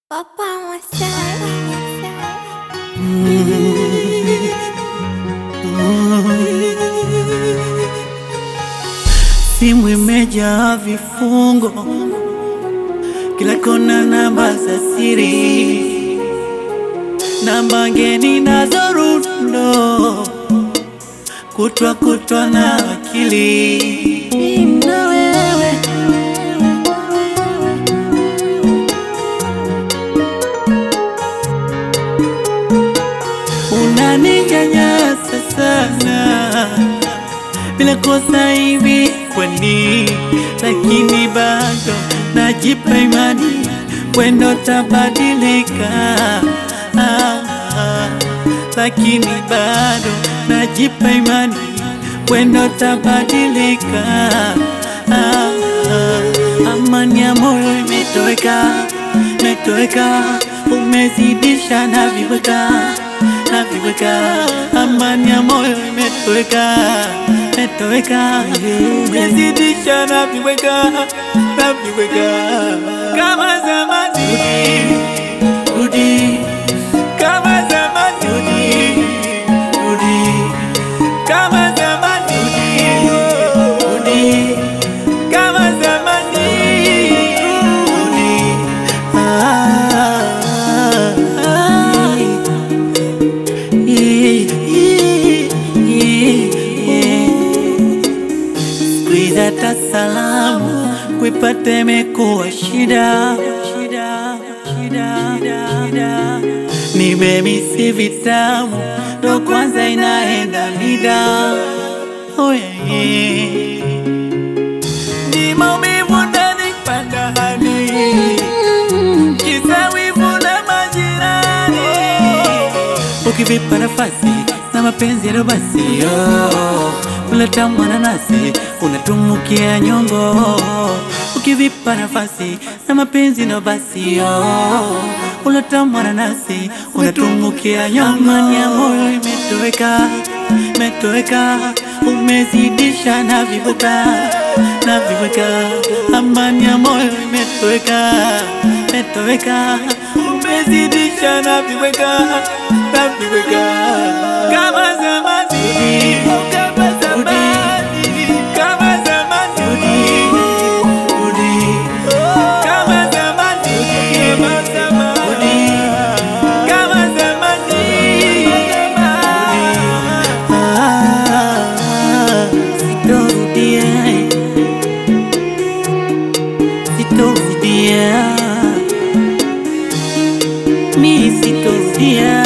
Papa Masai. Simu imejaa vifungo, kila kona namba za siri, namba ngeni nazo rundo, kutwa kutwa na akili Mimi na wewe unaninyanyasa sana bila kosa hivi kwani, lakini bado najipa imani wendo tabadilika. Ah, ah, lakini bado najipa imani wendo tabadilika. Ah, ah, amani ya moyo imetoweka, imetoweka, umezidisha na viweka na viweka, amani ya moyo imetoweka imetoweka, umezidisha na viweka na viweka, kama zamani rudi, kama zamani rudi, rudi, kama zamani rudi, rudi, kama zamani rudi, ah, ah, ah. Siku hizi hata salamu kuipata imekuwa shida, shida, shida, shida. Nimemisi vitamu ndo kwanza inaenda mida oh, yeah, yeah. Ni maumivu ndani panda hadi kisa wivu na majirani ukivipa nafasi na mapenzi yalo basi oh, uleta mwananasi unatumukia nyongo ukivipa nafasi na mapenzi no basi oh, uleta mwananasi unatumukia nyongo amani ya moyo imetoweka imetoweka umezidisha na viweka na viweka amani ya moyo imetoweka imetoweka umezidisha na viweka na viweka kama zamani kama zamani kama zamani rudi kama zamani kama zamani kama zamani Ah, sitorudia sitorudia mi sitorudia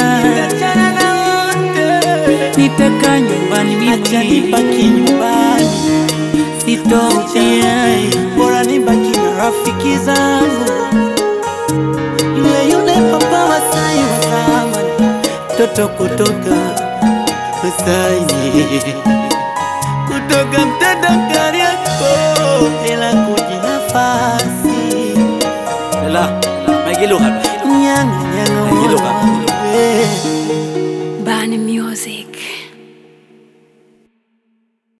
nitaka nyumbani mimi Acha nibaki nyumbani, sitorudia bora nibaki na rafiki zangu, yule yule Papa Masai wa zamani. toto kutoka Masai kutoka mtenda Kariakoo bila kujinafasi la Magilugha nyanga nyanga Hilo baba. wewe. Bani Music.